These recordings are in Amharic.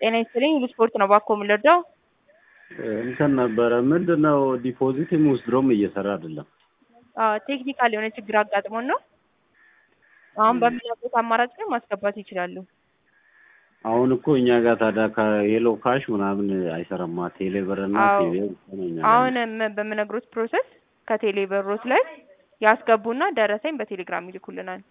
ጤና ይስጥልኝ ሁሉ ስፖርት ነው ባኮ የምንረዳው እንትን ነበረ ምንድን ነው ዲፖዚትም ውስድሮም እየሰራ አይደለም። ቴክኒካል የሆነ ችግር አጋጥሞን ነው። አሁን በሚያውቁት አማራጭ ግን ማስገባት ይችላሉ። አሁን እኮ እኛ ጋር ታዲያ ከየሎ ካሽ ምናምን አይሰራማ ቴሌብር እና አዎ። ቴሌ ብቻ ነው እኛ ጋር አሁን ም- በምነግሮት ፕሮሰስ ከቴሌ በሮት ላይ ያስገቡና ደረሰኝ በቴሌግራም ይልኩልናል።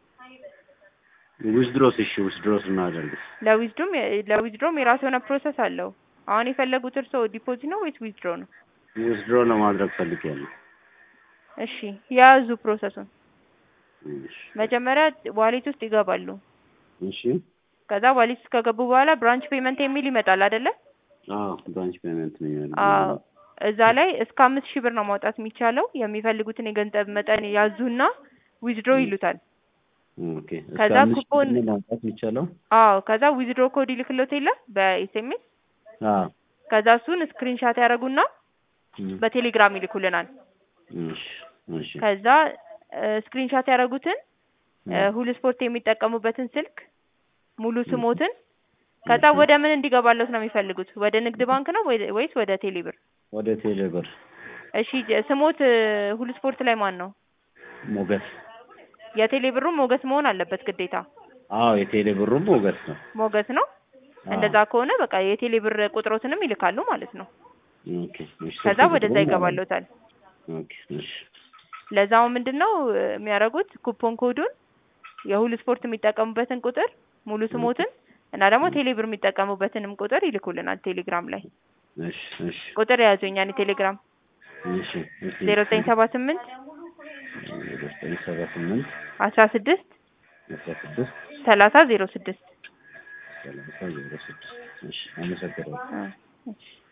ዊዝድሮስ እሺ ዊዝድሮስ እናደርግ ለዊዝድሮም ለዊዝድሮም የራሱ የሆነ ፕሮሰስ አለው። አሁን የፈለጉት እርስዎ ዲፖዚት ነው ወይስ ዊዝድሮ ነው? ዊዝድሮ ለማድረግ ፈልጌያለሁ። እሺ የያዙ ፕሮሰሱን እሺ መጀመሪያ ዋሌት ውስጥ ይገባሉ። እሺ ከዛ ዋሌት ውስጥ ከገቡ በኋላ ብራንች ፔመንት የሚል ይመጣል አይደለ? አዎ ብራንች ፔመንት ነው ያለው። አዎ እዛ ላይ እስከ አምስት ሺህ ብር ነው ማውጣት የሚቻለው። የሚፈልጉትን የገንዘብ መጠን ያዙና ዊዝድሮ ይሉታል። ኦኬ እስከ ከዛ አምስት ሺህ ኩፖን- ነው ማውጣት የሚቻለው? አዎ ከዛ ዊዝድሮ ኮድ ይልክሎት የለ በኤስኤምኤስ አዎ ከዛ እሱን ስክሪንሻት ያደርጉና እም፣ በቴሌግራም ይልኩልናል። እሺ እሺ ከዛ ስክሪንሻት ያደረጉትን ሁሉ ስፖርት የሚጠቀሙበትን ስልክ ሙሉ ስሞትን ከዛ እሺ። ወደ ምን እንዲገባለት ነው የሚፈልጉት? ወደ ንግድ ባንክ ነው ወይ- ወይስ ወደ ቴሌብር? ወደ ቴሌብር እሺ ጀ- ስሞት ሁሉ ስፖርት ላይ ማን ነው? ሞገስ የቴሌብሩ ሞገስ መሆን አለበት ግዴታ። አዎ የቴሌብሩም ሞገስ ነው። ሞገስ ነው። አዎ። እንደዛ ከሆነ በቃ የቴሌብር ቁጥሮትንም ይልካሉ ማለት ነው። ኦኬ እሺ ከዛ ስልክ ወደዛ ቁጥሩን ይገባለታል። ኦኬ እሺ ለዛው ምንድን ነው እ, የሚያደርጉት ኩፖን ኮዱን የሁሉ ስፖርት የሚጠቀሙበትን ቁጥር ሙሉ ስሞትን እና ደግሞ ቴሌብር የሚጠቀሙበትንም ቁጥር ይልኩልናል ቴሌግራም ላይ እሺ እሺ ቁጥር የያዙ እኛን ቴሌግራም እሺ እሺ ዜሮ ዘጠኝ ሰባ ስምንት ዜሮ ዘጠኝ ሰባ ስምንት አስራ ስድስት አስራ ስድስት ሰላሳ ዜሮ ስድስት ሰላሳ ዜሮ ስድስት እሺ አመሰግናለሁ። እ፣ እሺ